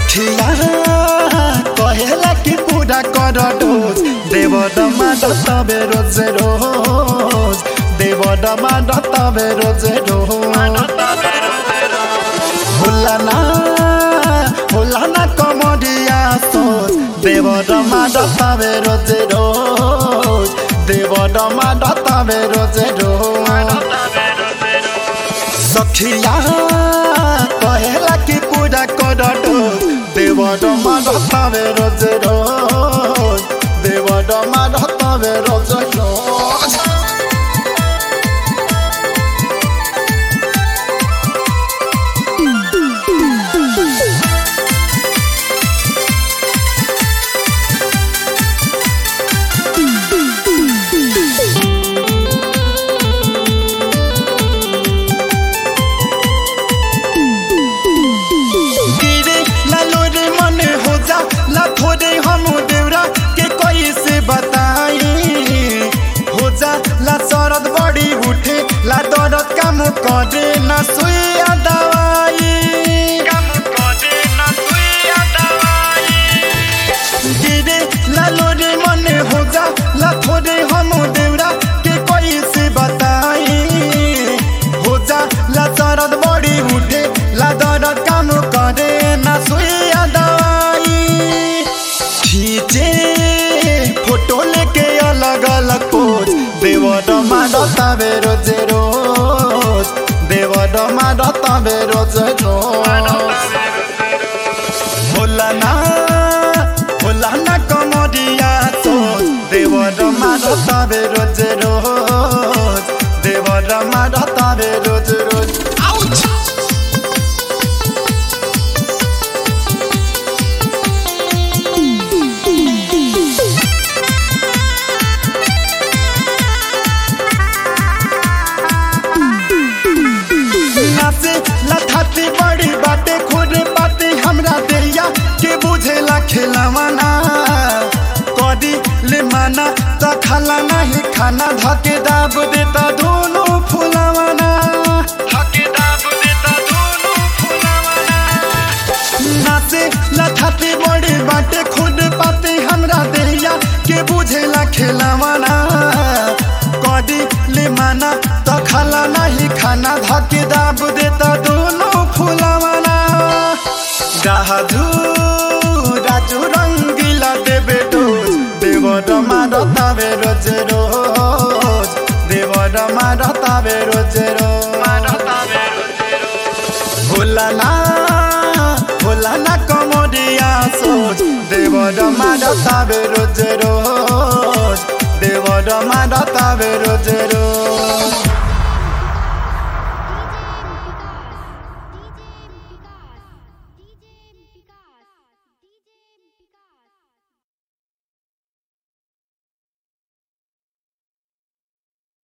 सखिया कहेला कि पूरा कर डोज देव डमा डतबे रोज रोज देव डमा डतबे रोज रोज होला ना होला ना कमरिया सोच देव डमा डतबे रोज रोज देव डमा डतबे रोज रोज सखिया कहेला कि पूजा कर डोज देव डमा डतबे रोज रोज देव डमा डतबे रोज रोज गिरे लालो रे मन हो जा ला थोड़े हम देवरा के कोई से बताई हो जा ला सरद बड़ी उठे ला दर्द काम करे ना सुइया दवाई काम करे ना सुइया दवाई गिरे लालो रे मन हो जा ला थोड़े हम देवरा के कोई से बताई हो जा ला सरद बड़ी उठे ला दर्द काम करे ना सुइया दवाई खींचे फोटो लेके अलग अलग पोज देव डमा डतावे रोज रोज देव डमा डतावे रोज रोज होला ना होला ना कमरिया सोच देव डमा डतावे रोज रोज देव डमा डतावे रोज रोज आउच नाचे लथाती बड़ी बाटे खुद बाटे हमरा देरिया के बुझेला खेलावाना कदी ले माना त खाला नहीं खाना धके दाब देता दोनों फुलावाना धके दाब देता दोनों फुलावाना नाचे लथाती बड़ी बाटे खुद पाते हमरा देरिया के बुझेला खेलावाना कदी ले माना त खाला नहीं खाना धके दाब देता दोनों फुलावाना गाधु राजू रंगीला देवे डोज देव डमा रतावे रोज रोज देव डमा रतावे रोज रोज होला ना होला ना कमरिया सोच देव डमा रतावे रोज रोज देव डमा रतावे रोज रोज